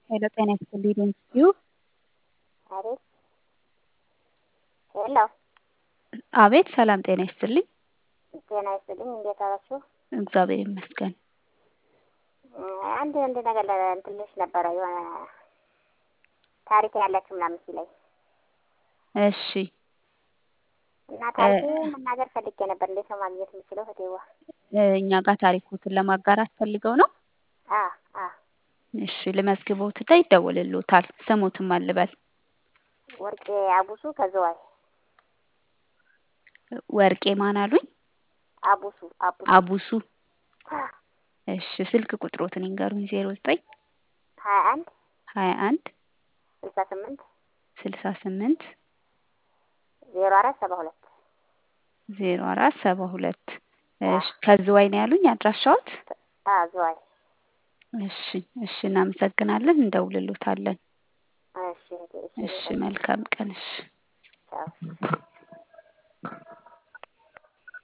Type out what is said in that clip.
ሄሎ ጤና ይስጥልኝ ዶንኪዩ አቤት ሄሎ አቤት ሰላም ጤና ይስጥልኝ ጤና ይስጥልኝ እንዴት አላችሁ? እግዚአብሔር ይመስገን አንድ አንድ ነገር እንትን ልልሽ ነበረ የሆነ ታሪክ ያላችሁ ምናምን ሲለኝ እሺ እና ታሪክ መናገር ፈልጌ ነበር። እንዴት ነው ማግኘት የምችለው? ህቴዋ እኛ ጋር ታሪኮትን ለማጋራት ፈልገው ነው አ አ እሺ ልመዝግቦትና ይደወልልዎታል ስሞትም አልበል ወርቄ አቡሱ ከዘዋይ ወርቄ ማን አሉኝ አቡሱ አቡሱ አቡሱ እሺ ስልክ ቁጥሮትን ይንገሩኝ ዜሮ ዘጠኝ ሀያ አንድ ሀያ አንድ ስልሳ ስምንት ስልሳ ስምንት ዜሮ አራት ሰባ ሁለት ዜሮ አራት ሰባ ሁለት እሺ ከዝዋይ ነው ያሉኝ አድራሻዎት? አ ዝዋይ እሺ እሺ እናመሰግናለን እንደውልሎታለን። እሺ እህቴ፣ እሺ መልካም ቀን እሺ ቻው